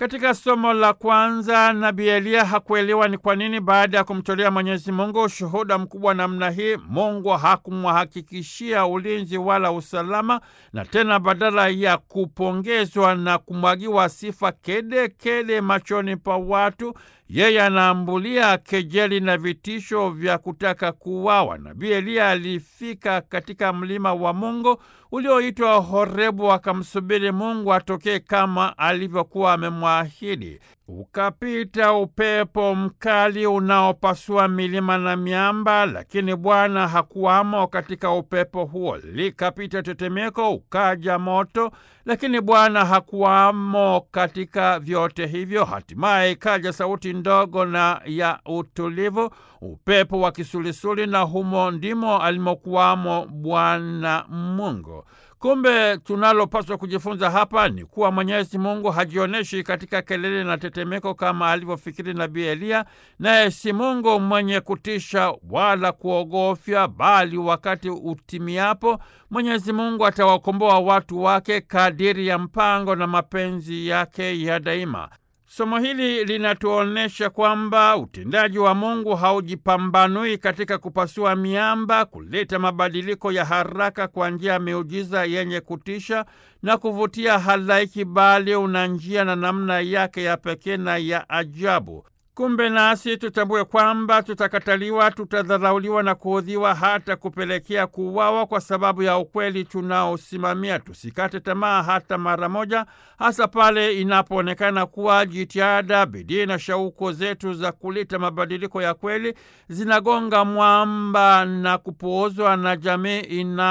Katika somo la kwanza, nabii Eliya hakuelewa ni kwa nini baada ya kumtolea Mwenyezi Mungu ushuhuda mkubwa namna hii, Mungu hakumhakikishia ulinzi wala usalama, na tena badala ya kupongezwa na kumwagiwa sifa kede kede machoni pa watu, yeye anaambulia kejeli na vitisho vya kutaka kuuawa. Nabii Eliya alifika katika mlima wa Mungu ulioitwa Horebu, akamsubiri Mungu atokee kama alivyokuwa amemwahidi. Ukapita upepo mkali unaopasua milima na miamba, lakini Bwana hakuwamo katika upepo huo. Likapita tetemeko, ukaja moto, lakini Bwana hakuwamo katika vyote hivyo. Hatimaye ikaja sauti ndogo na ya utulivu, upepo wa kisulisuli, na humo ndimo alimokuwamo Bwana Mungu. Kumbe tunalopaswa kujifunza hapa ni kuwa Mwenyezi Mungu hajionyeshi katika kelele na tetemeko kama alivyofikiri nabii Eliya, naye si Mungu mwenye kutisha wala kuogofya, bali wakati utimiapo Mwenyezi Mungu atawakomboa watu wake kadiri ya mpango na mapenzi yake ya daima. Somo hili linatuonyesha kwamba utendaji wa Mungu haujipambanui katika kupasua miamba, kuleta mabadiliko ya haraka kwa njia ya miujiza yenye kutisha na kuvutia halaiki, bali una njia na namna yake ya pekee na ya ajabu. Kumbe nasi tutambue kwamba tutakataliwa, tutadharauliwa na kuudhiwa, hata kupelekea kuuawa kwa sababu ya ukweli tunaosimamia. Tusikate tamaa hata mara moja, hasa pale inapoonekana kuwa jitihada, bidii na shauku zetu za kuleta mabadiliko ya kweli zinagonga mwamba na kupuuzwa na jamii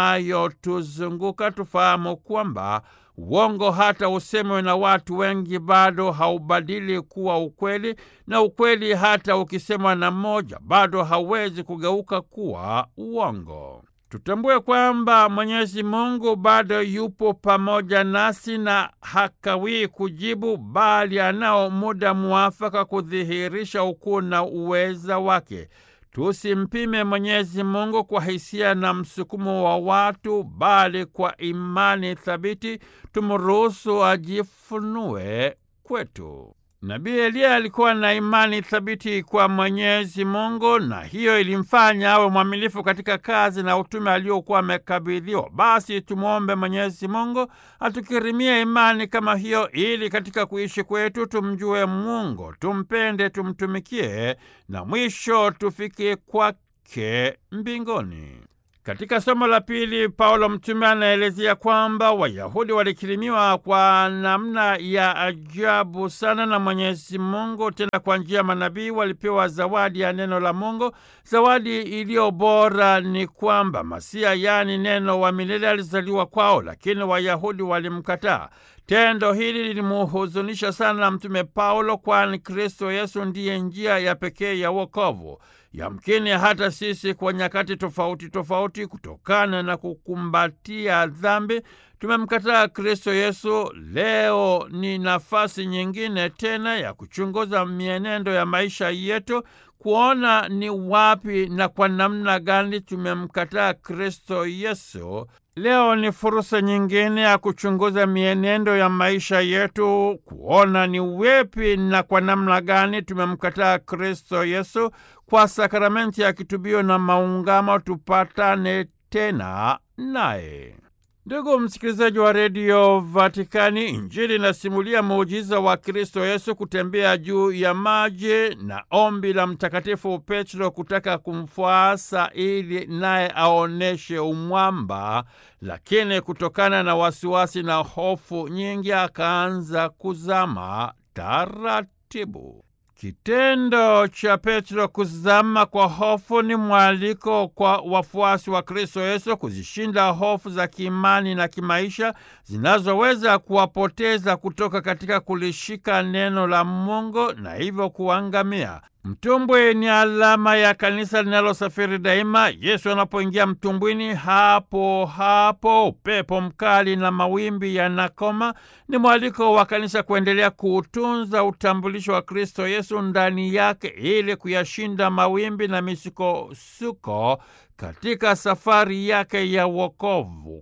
inayotuzunguka. Tufahamu kwamba uongo hata usemwe na watu wengi bado haubadili kuwa ukweli, na ukweli hata ukisemwa na mmoja bado hauwezi kugeuka kuwa uongo. Tutambue kwamba Mwenyezi Mungu bado yupo pamoja nasi na hakawii kujibu, bali anao muda muafaka kudhihirisha ukuu na uweza wake. Tusimpime Mwenyezi Mungu kwa hisia na msukumo wa watu, bali kwa imani thabiti tumruhusu ajifunue kwetu. Nabii Eliya alikuwa na imani thabiti kwa Mwenyezi Mungu, na hiyo ilimfanya awe mwaminifu katika kazi na utume aliokuwa amekabidhiwa. Basi tumwombe Mwenyezi Mungu atukirimie imani kama hiyo, ili katika kuishi kwetu tumjue Mungu, tumpende, tumtumikie na mwisho tufike kwake mbinguni. Katika somo la pili, Paulo mtume anaelezea kwamba Wayahudi walikirimiwa kwa namna ya ajabu sana na Mwenyezi Mungu, tena kwa njia ya manabii walipewa zawadi ya neno la Mungu. Zawadi iliyo bora ni kwamba Masia, yaani neno wa milele, alizaliwa kwao, lakini Wayahudi walimkataa. Tendo hili lilimuhuzunisha sana Mtume Paulo, kwani Kristo Yesu ndiye njia ya pekee ya wokovu. Yamkini hata sisi kwa nyakati tofauti tofauti, kutokana na kukumbatia dhambi, tumemkataa Kristo Yesu. Leo ni nafasi nyingine tena ya kuchunguza mienendo ya maisha yetu, kuona ni wapi na kwa namna gani tumemkataa Kristo Yesu. Leo ni fursa nyingine ya kuchunguza mienendo ya maisha yetu, kuona ni wepi na kwa namna gani tumemkataa Kristo Yesu. Kwa sakramenti ya kitubio na maungamo tupatane tena naye. Ndugu msikilizaji wa redio Vatikani, Injili inasimulia muujiza wa Kristo Yesu kutembea juu ya maji na ombi la Mtakatifu Petro kutaka kumfuasa ili naye aoneshe umwamba, lakini kutokana na wasiwasi na hofu nyingi akaanza kuzama taratibu. Kitendo cha Petro kuzama kwa hofu ni mwaliko kwa wafuasi wa Kristo Yesu kuzishinda hofu za kiimani na kimaisha zinazoweza kuwapoteza kutoka katika kulishika neno la Mungu na hivyo kuangamia. Mtumbwi ni alama ya kanisa linalosafiri daima. Yesu anapoingia mtumbwini, hapo hapo upepo mkali na mawimbi yanakoma. Ni mwaliko wa kanisa kuendelea kuutunza utambulisho wa Kristo Yesu ndani yake ili kuyashinda mawimbi na misukosuko katika safari yake ya wokovu.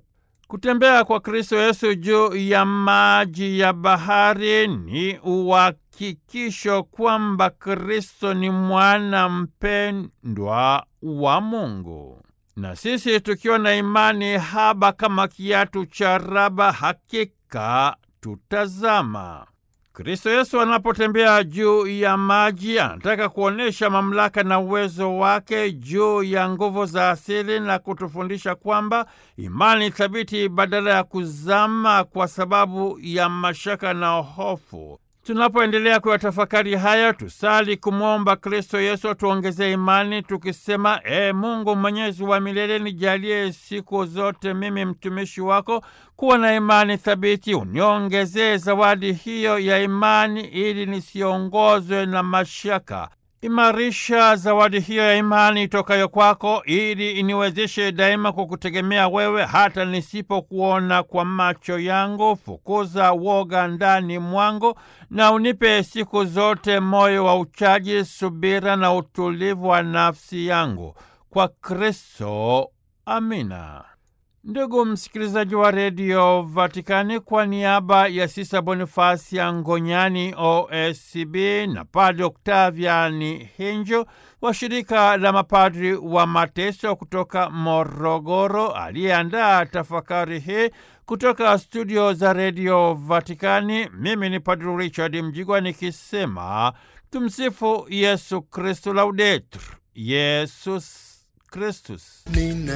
Kutembea kwa Kristo Yesu juu ya maji ya bahari ni uhakikisho kwamba Kristo ni mwana mpendwa wa Mungu, na sisi tukiwa na imani haba kama kiatu cha raba, hakika tutazama. Kristo Yesu anapotembea juu ya maji anataka kuonyesha mamlaka na uwezo wake juu ya nguvu za asili na kutufundisha kwamba imani thabiti badala ya kuzama kwa sababu ya mashaka na hofu. Tunapoendelea kuyatafakari haya, tusali kumwomba Kristo Yesu atuongezee imani tukisema: E Mungu mwenyezi wa milele, nijalie siku zote mimi mtumishi wako kuwa na imani thabiti. Uniongezee zawadi hiyo ya imani ili nisiongozwe na mashaka. Imarisha zawadi hiyo ya imani itokayo kwako ili iniwezeshe daima kukutegemea wewe hata nisipokuona kwa macho yangu. Fukuza woga ndani mwangu na unipe siku zote moyo wa uchaji, subira na utulivu wa nafsi yangu. Kwa Kristo, amina. Ndugu msikilizaji wa redio Vatikani, kwa niaba ya Sisa Bonifasi Ngonyani OSCB na Padre Oktaviani Hinjo wa shirika la mapadri wa mateso kutoka Morogoro, aliyeandaa tafakari hii kutoka studio za redio Vatikani, mimi ni Padre Richard Mjigwa nikisema tumsifu Yesu Kristu, laudetur Yesus Kristus.